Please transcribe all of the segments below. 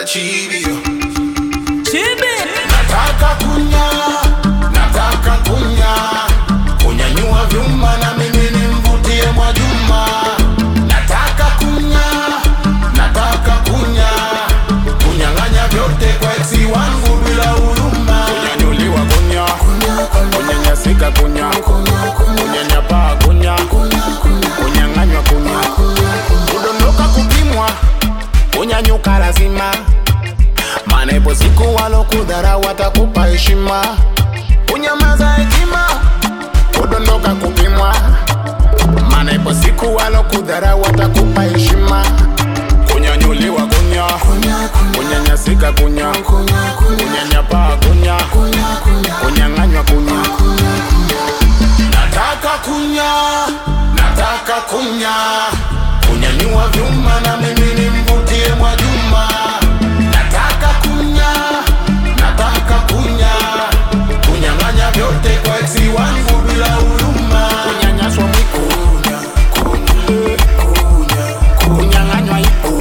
chibio Chibi. nataka kunya nataka kunya kunyanyua vyuma na mimi nimvutie Mwajuma nataka kunya nataka kunya kunyang'anya vyote kwa eksi wangu bila huruma kunyanyuliwa kunya kunyanyasika kunya kunyanyapaa kunya kunyang'anywa kunya kudondoka kupimwa kunyanyuka lazima maana ipo siku walokudhara watakupa heshima kunyamaza hekima kudondoka kupimwa maana ipo siku walokudhara watakupa heshima kunyanyuliwa kunya kunyanyasika kunya kunyanyapaa kunya kunyang'anywa kunya nataka kunya nataka kunya kunyanyua vyuma na mimi nimvutie Mwajuma nataka kunya nataka kunya kunyang'anya vyote kwa eksi wangu bila huruma kunyanyaswa mwiko kunyang'anywa ipo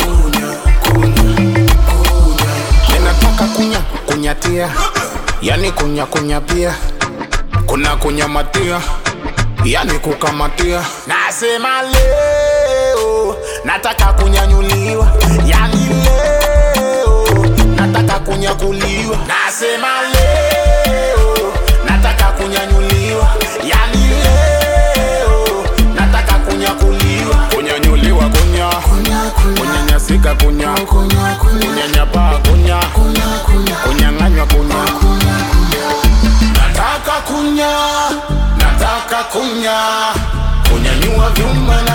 ninataka kunya kunyatia yani kunya kunya pia kuna kunyamatia yani kukamatia nasema leo nataka kunyanyuliwa yani leo nataka kunyakuliwa nasema leo nataka kunyanyuliwa yani leo nataka kunyakuliwa kunyanyuliwa kunya kunyanyasika kunya kunyanyapaa kunya kunyang'anywa kunya nataka kunya nataka kunya kunyanyua vyuma